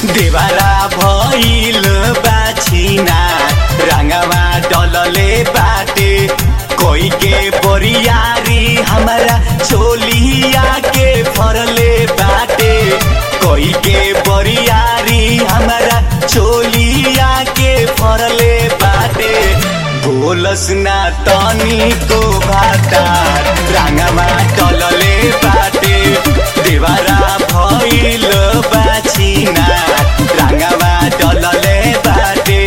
देवारा भइल बाछिना रंगवा डलले बाटे कोई के बोरियारी हमारा चोलिया के फरले बाटे कोई के बोरियारी हमारा चोलिया के फरले बाटे बोलस ना तनी को भाता रंगवा डलले बाटे देवारा भइल बाछिना रंगवा डलले बाटे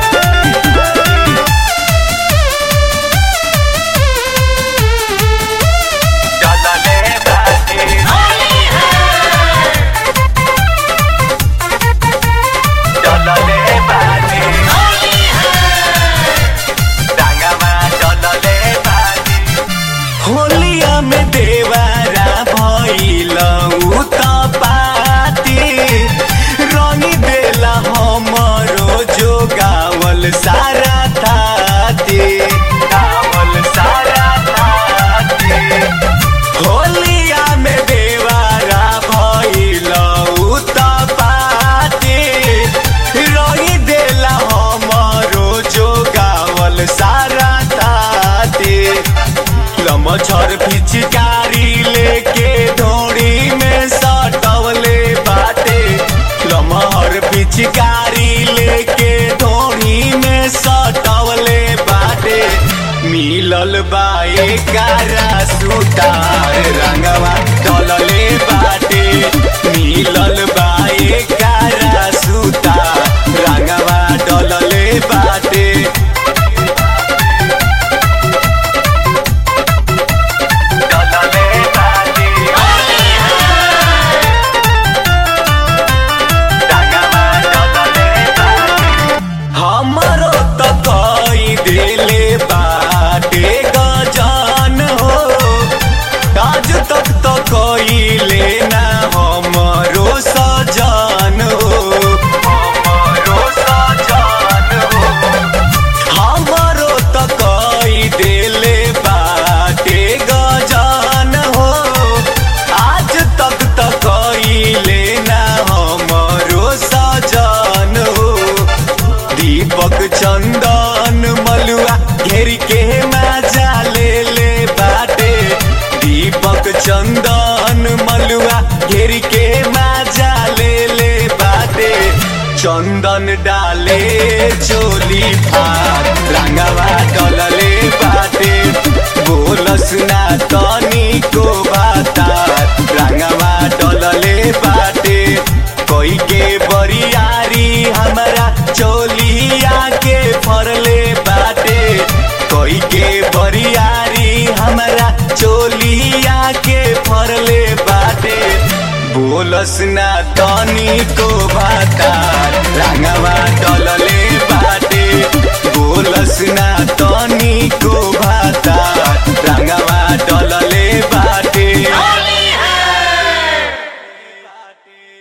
डलले बाटे डलले बाटे रंगवा डलले बाटे होलिया में देवारा भइल उत पाती रंगी देला हमरो जो गावल सारा थाती गावल सारा थाती होलिया में देवारा भइल उत पाती रंगी देला हमरो जो गावल सारा थाती लमछर पिचकारी लेके डोरी में सटवले बाटे लमहर पिचकारी लेके डोरी में सटवले बाटे मिलल बाए कारा सुतार रंगवा डलले बाटे मिलल बाए कारा सुतार रंगवा डलले बाटे डलले बाटे रंगवा डलले बाटे हमरो त कई देले बाटे गजान हो आज तक त कइले ना हमरो सजान हो हमरो सजान हो हमरो त कई देले बाटे गजान हो आज तक त कइले ना हमरो सजान हो दीपक चंदन मलुआ घेर के मजा ले ले बाटे दीपक चंदन मलुआ घेर के मजा ले ले बाटे चंदन डाले चोली फार रंगवा डलले बाटे बोलस ना तनी को बाता रंगवा डलले बाटे कोई के बरियारी हमारा चोलिया के फरले बाटे कोई के बरियारी हमारा चोलिया के फरले बाटे बोलस ना तनी को भाता रंगवा डलले बाटे बोलस ना तनी को